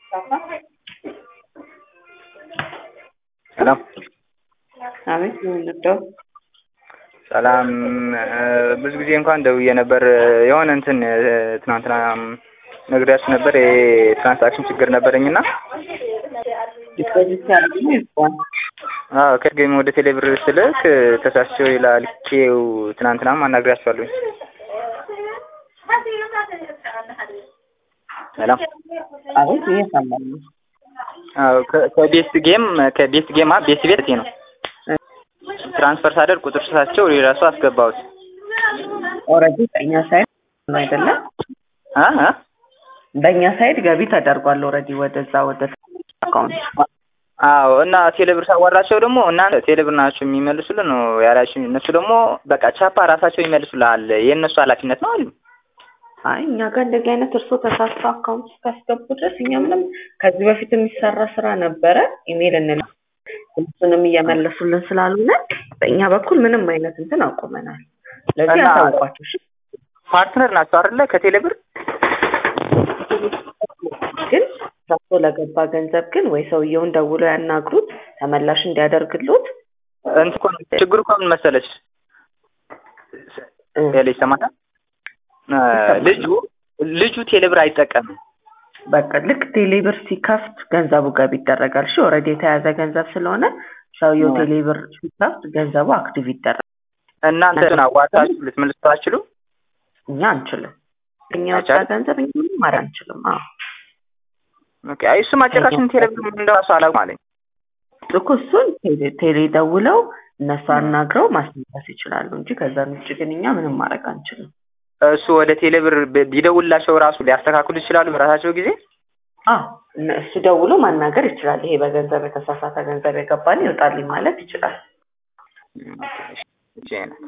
ሰላም አቤት ምን ልርዳው? ሰላም ብዙ ጊዜ እንኳን ደውዬ ነበር። የሆነ እንትን ትናንትና ነግሬያችሁ ነበር የትራንሳክሽን ችግር ነበረኝና ዲፖዚት ሲያደርጉ ይባል አዎ ከገኝ ወደ ቴሌብር ስልክ ተሳስቼው ይላል ኬው ትናንትናም አናግሬያችኋለሁኝ። ሰላም አቤት እየሰማሁ ነው። አዎ ከቤስት ጌም ከቤስት ጌም አ ቤስት ቤት ነው ትራንስፈር ሳደርግ ቁጥር ስሳቸው የራሱ አስገባሁት። ኦልሬዲ በእኛ ሳይድ ነው አይደለም? አ አ በእኛ ሳይድ ገቢ ተደርጓል ኦልሬዲ ወደዛ ወደ አካውንት አዎ እና ቴሌብር ሳዋራቸው ደግሞ እናንተ ቴሌብር ናቸው የሚመልሱልን ነው ያላችሁ። እነሱ ደግሞ በቃ ቻፓ ራሳቸው ይመልሱልሃል የእነሱ ኃላፊነት ነው አሉ። አይ እኛ ጋር እንደዚህ አይነት እርሶ ተሳስቶ አካውንት እስካስገቡ ድረስ እኛ ምንም ከዚህ በፊት የሚሰራ ስራ ነበረ ኢሜል እንል እሱንም እየመለሱልን ስላልሆነ በእኛ በኩል ምንም አይነት እንትን አቁመናል። ስለዚህ እና- ያሳውቋቸው እሺ። ፓርትነር ናቸው አይደለ ከቴሌብር ግን ራሶ ለገባ ገንዘብ ግን ወይ ሰውየውን ደውሎ ያናግሩት ተመላሽ እንዲያደርግሉት እንትን እኮ ነው ችግሩ እኮ ምን መሰለች ቴሌ ይሰማታል እ ልጁ ልጁ ቴሌብር አይጠቀምም። በቃ ልክ ቴሌብር ሲከፍት ገንዘቡ ገቢ ይደረጋል። እሺ ኦልሬዲ የተያዘ ገንዘብ ስለሆነ ሰውየው እ። ቴሌብር ሲከፍት ገንዘቡ አክቲቭ ይደረጋል። እናንተ ግን አዋጣችሁ ልትመልሱ አትችሉም? እኛ አንችልም። እኛ ወጣ አይቻልም? ገንዘብ እኛ ምንም ማድረግ አንችልም። አዎ ኦኬ አይ እሱ ማጨቃችን ቴሌብር እንደራሱ አላውቅም አለኝ። እኮ እሱን ቴሌ- ቴሌ ደውለው እነሱ አናግረው ማስመለስ ይችላሉ እንጂ ከዛ ውጭ ግን እኛ ምንም ማድረግ አንችልም። እሱ ወደ ቴሌብር ብ- ቢደውልላቸው ራሱ ሊያስተካክሉ ይችላሉ በራሳቸው ጊዜ። አዎ እነ- እሱ ደውሎ ማናገር ይችላል። ይሄ በገንዘብ የተሳሳተ ገንዘብ የገባን ይወጣልኝ ማለት ይችላል። ኦኬ፣ እሺ፣ እሺ አይነት